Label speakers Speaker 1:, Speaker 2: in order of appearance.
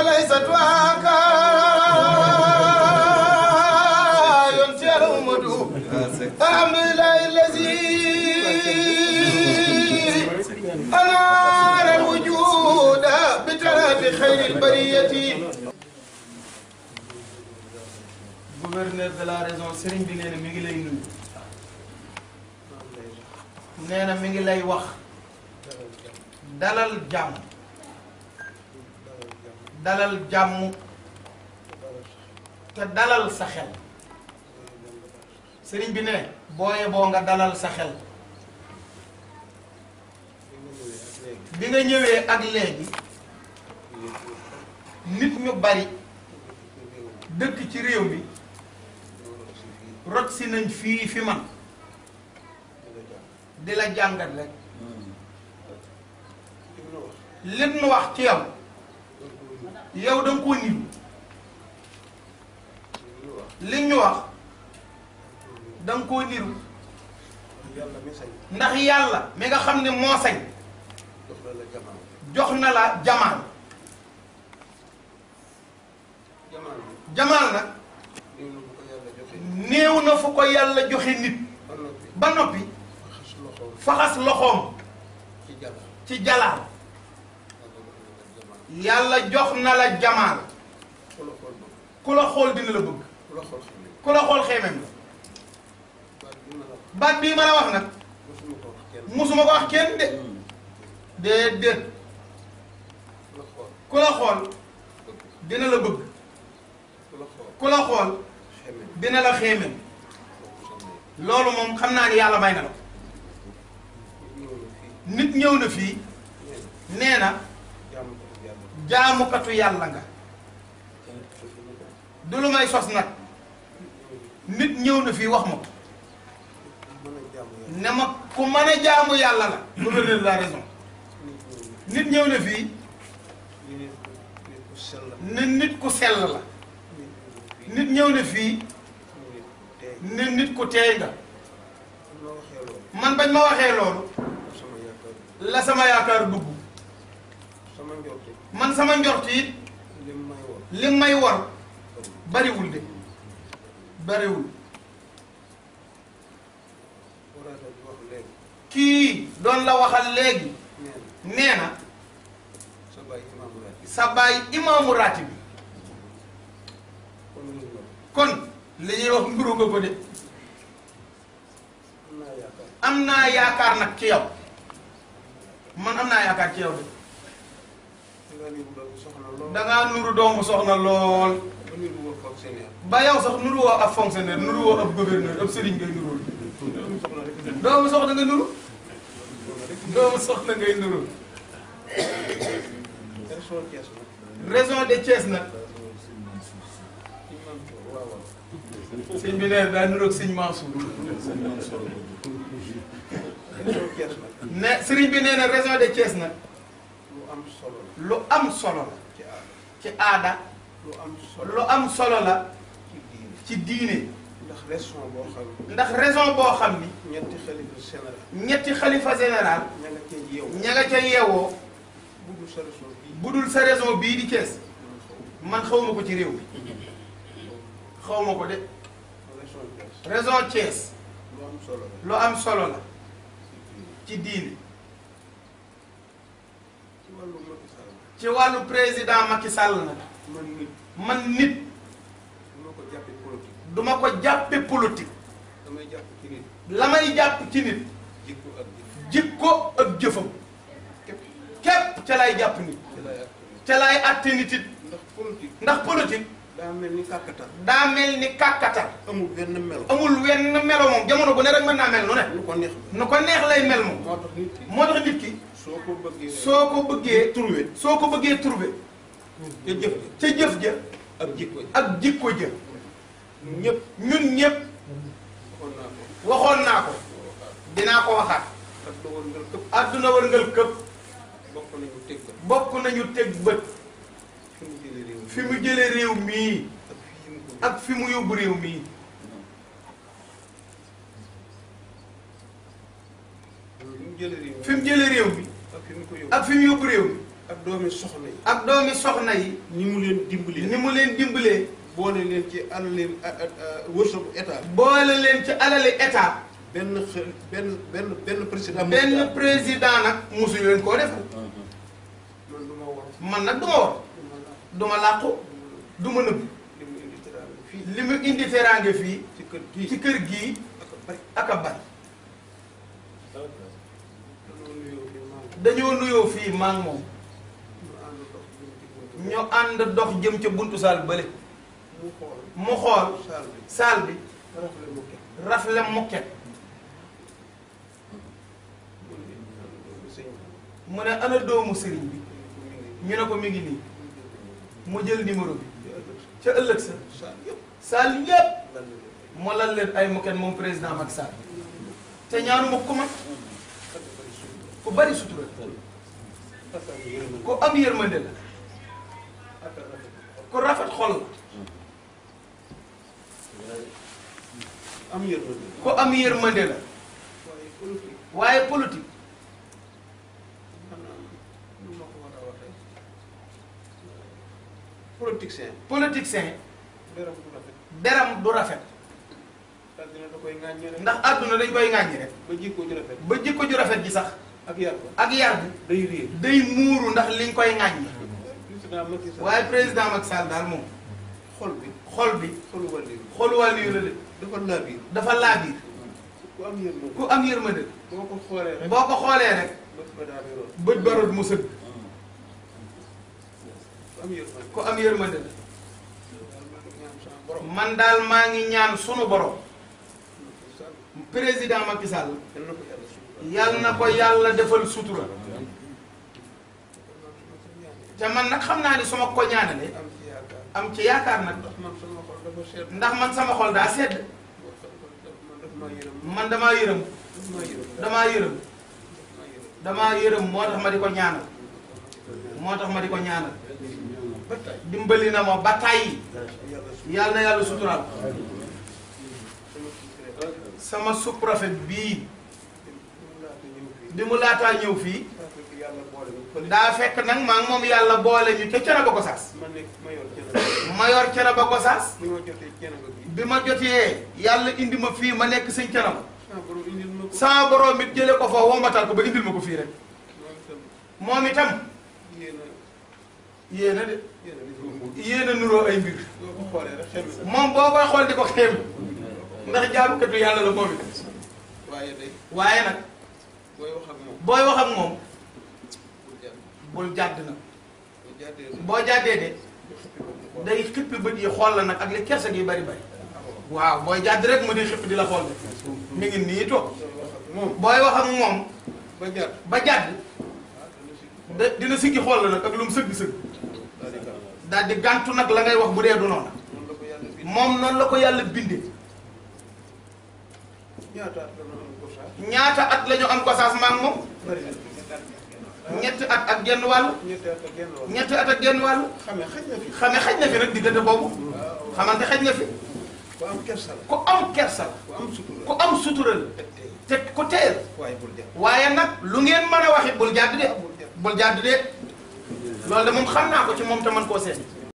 Speaker 1: وليست واكا ينسي الأمد الحمد لله الذي أنار الوجود بتراب خير البرية gouverneur de la région Serigne bi nee na mi ngi lay nuyu nee na mi ngi lay wax dalal jàmm dalal jàmm te dalal sa xel Serigne bi ne booye boo nga dalal sa xel bi nga ñëwee ak léegi nit ñu bari dëkk ci réew mi rot si nañ fii fi man di la jàngat rek lim nu wax ci yow yow da nga koo niru li ñu wax da nga koo niru ndax yàlla mi nga xam ne moo sañ jox na la jamaal jamaal nag néew na fu ko yàlla joxe nit ba noppi faxas loxoom ci jalaal yàlla jox na la jamaal ku la xool dina la bëgg ku la xool xeemem la baat bii ma la wax nag musuma ko wax kenn de déedéet ku la xool dina la bëgg ku la xool dina la xeemem loolu moom xam naa ni yàlla may na la nit ñëw na fii nee na jaamukatu yàlla nga du lu may sos nag nit ñëw na fii wax ma ko ne ma ku mën a jaamu yàlla la gouverneur de la raison nit ñëw na fii ne nit ku sell la nit ñëw na fii ne nit ku teey nga man bañ ma waxee loolu la sama yaakaar dugg man sama njort it li may war bariwul de bariwul kii doon la waxal léegi nee na sa baay imaamu raati bi kon li ñuy wax mburu nga ko de am naa yaakaar nag ci yow man am naa yaakaar ci yow de dangaa nuru doomu soxna lool ba yow sax nuru woo ab fonctionnaire nuru woo ab gouverneur ab sëriñ ngay nurul doomu soxna nga nuru doomu soxna ngay nuru région de Thiès nag sëñ bi nee daa nuroog sëñ Mansour ne sëriñ bi nee na région de Thiès nag lu am solo la ci aada lu am solo la ci diine
Speaker 2: ndax raison boo xam
Speaker 1: ndax raison boo xam ni
Speaker 2: ñetti xalifa général
Speaker 1: ñetti xalifa général
Speaker 2: ña nga cee yeewu
Speaker 1: ña nga ca yeewoo
Speaker 2: budul sa raison bii
Speaker 1: bu dul sa raison bii di Thiès man xawma ko ci réew mi xawma ko de
Speaker 2: raison bi
Speaker 1: raison Thiès
Speaker 2: lu am solo la
Speaker 1: lu am solo la ci diine
Speaker 2: ci wàllu Macky Sall
Speaker 1: ci wàllu président Macky Sall nag
Speaker 2: man nit
Speaker 1: man nit
Speaker 2: du ma ko jàppee politique
Speaker 1: duma ko jàppe politique
Speaker 2: damay jàpp ci nit
Speaker 1: la may jàpp ci nit
Speaker 2: jikko ak jëf
Speaker 1: jikko ak jëfam
Speaker 2: képp
Speaker 1: képp ca lay jàpp nit
Speaker 2: ci lay ak
Speaker 1: ca lay atte nit it
Speaker 2: ndax politique
Speaker 1: ndax politique
Speaker 2: daa mel ni kàkkatar
Speaker 1: daa mel ni kàkkatar
Speaker 2: amul benn melo
Speaker 1: amul wenn melo moom jamono bu ne rek mën naa mel nu ne
Speaker 2: lu ko neex
Speaker 1: nu ko neex lay mel moom
Speaker 2: moo tax nit ki
Speaker 1: moo tax nit ki
Speaker 2: soo ko bëggee
Speaker 1: soo ko bëggee
Speaker 2: trouvé
Speaker 1: soo ko bëggee trouver
Speaker 2: te jëf
Speaker 1: ca jëf ja
Speaker 2: ak jikko ji
Speaker 1: ak jikko ja
Speaker 2: ñëpp
Speaker 1: ñun ñëpp
Speaker 2: waxoon naa ko
Speaker 1: waxoon naa ko dinaa ko waxaat
Speaker 2: ak dogal ngal këpp
Speaker 1: àdduna wërngal këpp
Speaker 2: bokk nañu teg ko
Speaker 1: bokk nañu teg bët
Speaker 2: fi mu jëlee réew mi
Speaker 1: fi mu jële réew mii
Speaker 2: ak
Speaker 1: ak fi
Speaker 2: fii mu ko
Speaker 1: mu yóbbu réew mii
Speaker 2: fi mu jëlee réew mi
Speaker 1: fi mu jële réew mi
Speaker 2: ak fi mu ko yóbbu
Speaker 1: ak fi mu yóbbu réew mi
Speaker 2: ak doomi soxna yi.
Speaker 1: ak doomi soxna yi
Speaker 2: ñi mu leen dimbalee.
Speaker 1: ni mu leen dimbalee
Speaker 2: boole leen ci alali wërsëgu état.
Speaker 1: boole leen ci alali état
Speaker 2: benn xel benn benn benn président.
Speaker 1: benn président nag musu leen koo defal
Speaker 2: man du ma war.
Speaker 1: man nag du ma war du ma làqu du ma nëbb
Speaker 2: li mu indi teraanga fii.
Speaker 1: li mu indi teraange fii
Speaker 2: ci kër gii.
Speaker 1: ci kër gii
Speaker 2: ak bari.
Speaker 1: ak a bari
Speaker 2: dañoo nuyoo fi maam.
Speaker 1: dañoo nuyoo fii maa ngi moom
Speaker 2: ñu ànd dox jëm ci buntu.
Speaker 1: ñu ànd dox jëm ca buntu saal bële
Speaker 2: mu xool.
Speaker 1: mu xool
Speaker 2: saal bi.
Speaker 1: saal bi
Speaker 2: rafetlu mu kenn.
Speaker 1: rafle mukket
Speaker 2: mu ne doomu sëñ bi.
Speaker 1: mu ne ana doomu sëriñ bi
Speaker 2: mu ngi
Speaker 1: ñu ne ko mi ngi nii mu jël numéro bi
Speaker 2: ci ëllëg
Speaker 1: ca ëllëg sa
Speaker 2: saal yëpp.
Speaker 1: saal yépp
Speaker 2: lan la leen.
Speaker 1: mu lal leen ay mukket moom président Macky Sall te ñaanuma ku ma
Speaker 2: ak bari suñu.
Speaker 1: ku bari sutura
Speaker 2: ak ak yërmande.
Speaker 1: ku am yërmande la
Speaker 2: ak ak rafet.
Speaker 1: ku rafet xol la
Speaker 2: am yërmande.
Speaker 1: ku am yërmande la
Speaker 2: waaye politique.
Speaker 1: waaye politique
Speaker 2: maanaam nu ma ko war a waxee. politicien.
Speaker 1: politicien
Speaker 2: dara bu rafet.
Speaker 1: deram du rafet
Speaker 2: àddina da koy ŋàññi rek.
Speaker 1: ndax àdduna dañ koy ŋàññi rek
Speaker 2: ba jikko ju rafet.
Speaker 1: ba jikko ju rafet ji sax
Speaker 2: ak yar ba.
Speaker 1: ak yar bi
Speaker 2: day réer.
Speaker 1: day muuru ndax liñ koy ŋàññi
Speaker 2: président Macky Sall.
Speaker 1: waaye président Macky Sall daal moom
Speaker 2: xol bi.
Speaker 1: xol bi
Speaker 2: xolu wàllu bi.
Speaker 1: xol wàllu yu la de
Speaker 2: dafa laabiir.
Speaker 1: dafa laabiir
Speaker 2: ku am yërmande.
Speaker 1: ku am yërmande
Speaker 2: boo ko xoolee rek.
Speaker 1: boo ko xoolee rek
Speaker 2: bët ba daal di roon.
Speaker 1: bët barut mu sëgg
Speaker 2: ku am yërmande.
Speaker 1: ku am yërmande la
Speaker 2: daal maa ngi ñaan sama borom.
Speaker 1: man daal maa ngi ñaan sunu borom
Speaker 2: Macky Sall.
Speaker 1: président Macky Sall
Speaker 2: yal na ko yàlla suufal.
Speaker 1: yàlla na ko yàlla defal sutura te man nag xam naa ni su ma ko ñaanalee
Speaker 2: am ci yaakaar.
Speaker 1: am ci yaakaar nag
Speaker 2: ndax man sama xol dafa seet.
Speaker 1: ndax man sama xol daa sedd
Speaker 2: man daf maa yërëm.
Speaker 1: man damaa yërëm
Speaker 2: daf maa yërëm.
Speaker 1: damaa yërëm
Speaker 2: daf maa yërëm.
Speaker 1: damaa yërëm moo tax ma di ko ñaanal moo tax ma di ko ñaanal
Speaker 2: ba tey.
Speaker 1: dimbali na ma ba tàyyi
Speaker 2: yàlla suufal.
Speaker 1: yàlla na yàlla suturaal
Speaker 2: sama suuf rek.
Speaker 1: sama sous-préfet bii
Speaker 2: mu laata ñëw fii.
Speaker 1: bi mu laataa ñëw fii
Speaker 2: daa fekk yàlla boole ñu fële.
Speaker 1: daa fekk nag maa ngi moom yàlla boole ñu ca Thiénaba Gossas
Speaker 2: ma nekk ma yor jënd.
Speaker 1: ma yor Thiénaba Gossas
Speaker 2: bi ma jotee jënd ba bii.
Speaker 1: bi ma jotee yàlla indi ma fii ma nekk sëñ Thiénaba
Speaker 2: sama borom indil ma ko.
Speaker 1: sama borom it jële ko fa wombatal ko ba indil ma ko fii rek
Speaker 2: moom itam
Speaker 1: moom itam
Speaker 2: yéen a
Speaker 1: yéen a de
Speaker 2: yéen a defoo moom.
Speaker 1: yéen a nuroo ay mbir
Speaker 2: boo ko xoolee rek xel mi
Speaker 1: moom boo koy xool di ko xeem ndax jaamukatu yàlla la moom it
Speaker 2: waaye day
Speaker 1: waaye nag
Speaker 2: booy wax ak moom
Speaker 1: booy wax ak moom
Speaker 2: bul jàdd
Speaker 1: bul jàdd nag
Speaker 2: bul jàddee
Speaker 1: boo jàddee de
Speaker 2: xool.
Speaker 1: day xippi bët yi xool la nag ak li kersa gi bari bari waaw booy jàdd rek mu di xippi di la xool de mi ngi nii toog
Speaker 2: sooy wax ak moom
Speaker 1: booy wax ak moom
Speaker 2: ba jàdd
Speaker 1: ba jàdd
Speaker 2: ah dana si
Speaker 1: da dina siggi xool la nag ak lu mu sëgg-sëgg
Speaker 2: daal di gaaw
Speaker 1: daal di gàntu nag la ngay wax bu dee du noonu
Speaker 2: noonu la ko yàlla bind
Speaker 1: moom noonu la ko yàlla bindee
Speaker 2: ñaata at la ñu am ko sax
Speaker 1: ñaata at la ñu am Gossas maa ngi moom
Speaker 2: bari na
Speaker 1: ñetti at ak genn wàll
Speaker 2: ñetti at ak genn wàll
Speaker 1: ñetti at ak genn wàll
Speaker 2: xamee xaj na fi
Speaker 1: xame xaj na fi nag diggante boobu
Speaker 2: waaw
Speaker 1: xamante xaj na fi
Speaker 2: ku am kersa la
Speaker 1: ku am kersa la
Speaker 2: ku am sutura
Speaker 1: ku am sutura la
Speaker 2: teg tey
Speaker 1: te ku teel
Speaker 2: waaye bul jàdd
Speaker 1: waaye nag lu ngeen mën a waxit bul jàdd de
Speaker 2: bul jàdd
Speaker 1: bul jàdd de loolu de moom xam naa ko ci moom te man koo seet